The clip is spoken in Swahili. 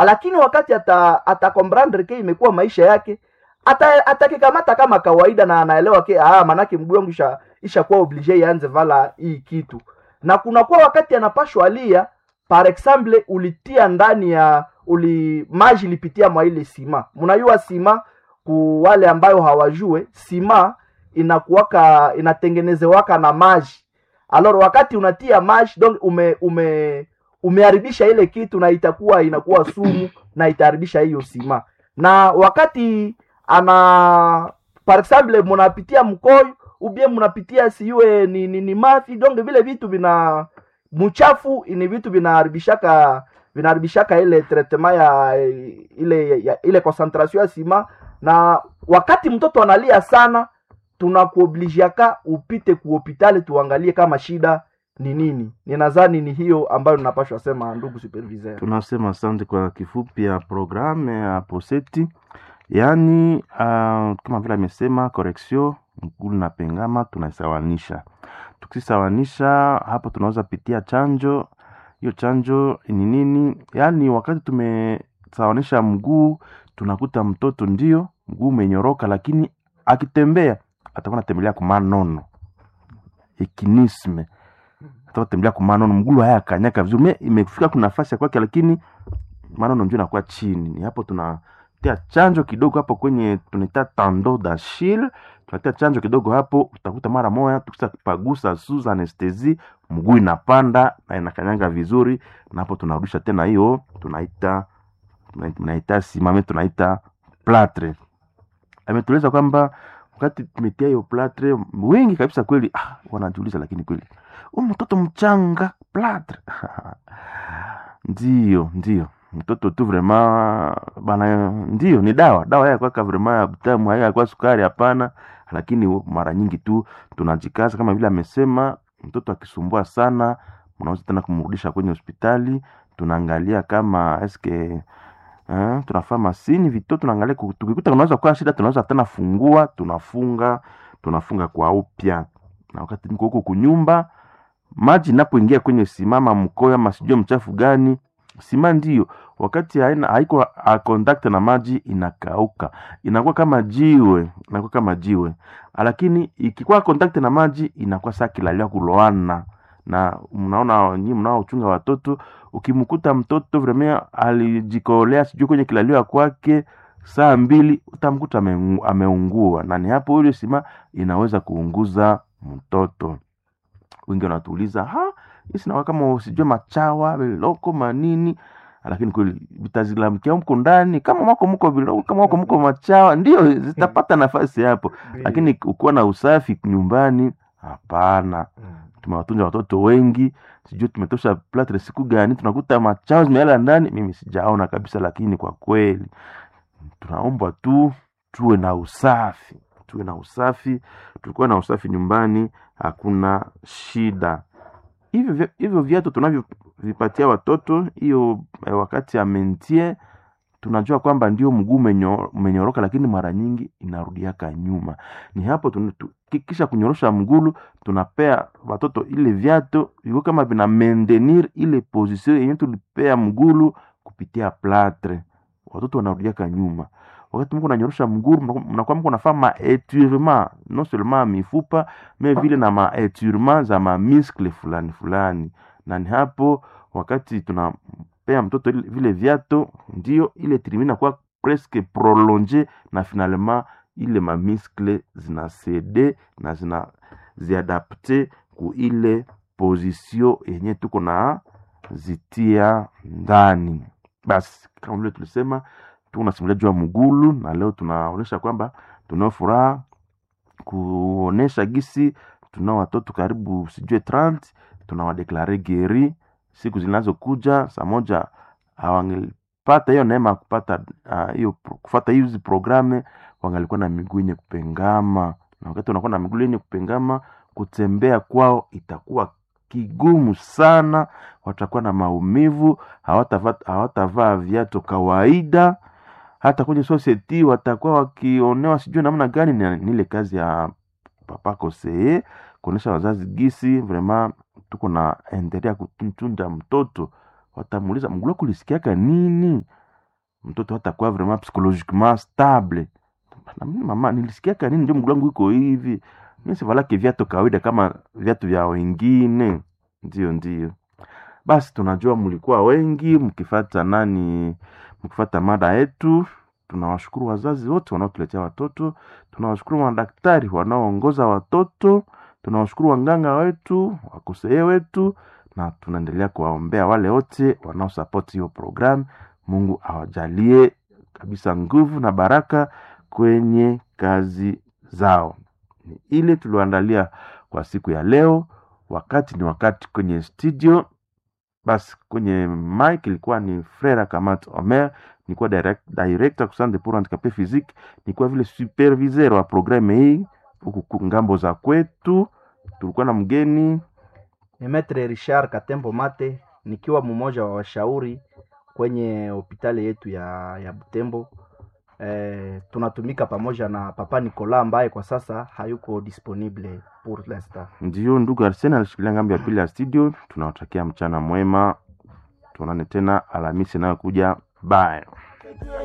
lakini wakati ata atakombrandre ke imekuwa maisha yake ata atakikamata kama kawaida na anaelewa ke ah manake mguu wangu isha ishakuwa oblige ianze vala hii kitu na kunakuwa wakati anapashwa alia par exemple ulitia ndani ya uli maji ilipitia mwa ile sima mnajua sima ku wale ambayo hawajue sima inakuwaka inatengenezewaka na maji alor wakati unatia maji donc ume ume umeharibisha ile kitu na itakuwa inakuwa sumu na itaharibisha hiyo sima na wakati ana par exemple mnapitia mkoyo ubie mnapitia siwe ni, ni, ni mafi donc vile vitu vina mchafu ni vitu vinaharibishaka vinaharibishaka ile traitement ya ile ya, ile concentration ya sima na wakati mtoto analia sana tunakuobligiaka upite ku hospitali tuangalie kama shida ni nini ninadhani ni hiyo ambayo ninapashwa sema ndugu superviseur tunasema asante kwa kifupi ya programme ya poseti yaani uh, kama vile amesema correction mgulu na pengama tunaisawanisha tukisawanisha hapo tunaweza pitia chanjo hiyo chanjo ni nini yaani wakati tumesawanisha mguu tunakuta mtoto ndio mguu umenyoroka lakini akitembea atakuwa anatembelea kumanono ekinisme atakuwa tembelea kumanono mguu haya kanyaka vizuri Me- imefika kuna nafasi ya kwake lakini manono ndio inakuwa chini ni hapo tunatia chanjo kidogo hapo kwenye tunaita tando dashil tunatia chanjo kidogo hapo utakuta mara moja tukisa pagusa suza anestesi mguu inapanda na inakanyanga vizuri na hapo tunarudisha tena hiyo tunaita tunaita simame tunaita platre ametueleza kwamba wakati tumetia hiyo platre wengi kabisa kweli ah, wanajiuliza lakini kweli huyu mtoto mchanga platre ndio ndio mtoto tu vrema bana ndio ni dawa dawa haya kwaka vrema ya butamu haya kwa sukari hapana lakini mara nyingi tu tunajikaza kama vile amesema mtoto akisumbua sana unaweza tena kumrudisha kwenye hospitali tunaangalia kama eske eh, tunafaa masini vito tunaangalia ku- tukikuta unaweza kuwa shida tunaweza tena fungua tunafunga tunafunga kwa upya na wakati niko huko kunyumba maji inapoingia kwenye simama mkoyo ama sijue mchafu gani sima ndio wakati haina haiko a contact na maji inakauka inakuwa kama jiwe inakuwa kama jiwe lakini ikikuwa contact na maji inakuwa saa kilalia kuloana na mnaona nyinyi mnaochunga watoto ukimkuta mtoto vremea alijikolea sijui kwenye kilalio ya kwake saa mbili utamkuta ame- ameungua na ni hapo ile sima inaweza kuunguza mtoto wengi wanatuuliza ha hii sinakuwa kama sijue machawa viloko manini lakini kweli vitazilamkia mko ndani kama mwako mko viloko kama mwako mko machawa ndio zitapata nafasi hapo lakini ukiwa na usafi nyumbani hapana tumewatunza watoto wengi sijui tumetosha platre siku gani tunakuta machao zimeala ndani mimi sijaona kabisa lakini kwa kweli tunaomba tu tuwe na usafi tuwe na usafi tulikuwa na usafi nyumbani hakuna shida hivyo vya- hivyo viatu tunavyovipatia watoto hiyo eh, wakati ya mentie tunajua kwamba ndio mguu umenyo- umenyoroka lakini mara nyingi inarudiaka nyuma ni hapo tuna- tu- ki- kisha kunyorosha mgulu tunapea watoto ile viatu viko kama vina maintenir ile position yenye tulipea mgulu kupitia platre watoto wanarudiaka nyuma wakati mko nanyorosha mgulu mnakuwa- mnakuwa mko nafaa maetirement non seulement mifupa me vile na maetirement za mamiskle fulani fulani na ni hapo wakati tunampea mtoto ile- vile viato ndio ile tirimi inakuwa presque prolonge na finalement ile mamiskle zina cede na zina ziadapte ku ile position yenye tuko na zitia ndani basi kama vile tulisema tuko nasimulia juu ya mgulu na leo tunaonyesha kwamba tunao furaha kuonesha gisi tunao watoto karibu sijue 30 tunawadeklare geri siku zinazokuja saa moja hawangelipata hiyo neema ya kupata ah, hiyo pro- kufata hizi programe wangalikuwa na miguu yenye kupengama na wakati unakuwa na miguu yenye kupengama kutembea kwao itakuwa kigumu sana watakuwa na maumivu hawatavaa hawatavaa viatu kawaida hata kwenye society watakuwa wakionewa sijui namna gani ni ni ile kazi ya papa kosee kuonyesha wazazi gisi vrema tuko na endelea kutunza mtoto watamuuliza mgula kulisikiaka nini mtoto hatakuwa vraiment psychologiquement stable na mimi mama nilisikia kanini ndio mguu wangu iko hivi mimi sivalake viatu kawaida kama viatu vya wengine ndio ndio basi tunajua mlikuwa wengi mkifata nani mkifata mada yetu tunawashukuru wazazi wote wanaotuletea watoto tunawashukuru madaktari wanaoongoza watoto tunawashukuru wanganga wetu wakosee wetu na tunaendelea kuwaombea wale wote wanaosapoti hiyo programu mungu awajalie kabisa nguvu na baraka kwenye kazi zao ni ile tulioandalia kwa siku ya leo wakati ni wakati kwenye studio basi kwenye mic ilikuwa ni frera kamat omer nilikuwa direct, director kusande pour handicapé physique nilikuwa vile superviseur wa programme hii huku ngambo za kwetu tulikuwa na mgeni ni Metre Richard Katembo Mate, nikiwa mmoja wa washauri kwenye hospitali yetu ya, ya Butembo. E, tunatumika pamoja na Papa Nicola ambaye kwa sasa hayuko disponible pour l'instant. ndio ndugu arsene alishikilia ngambo ya pili ya studio tunawatakia mchana mwema tuonane tena alhamisi inayokuja bye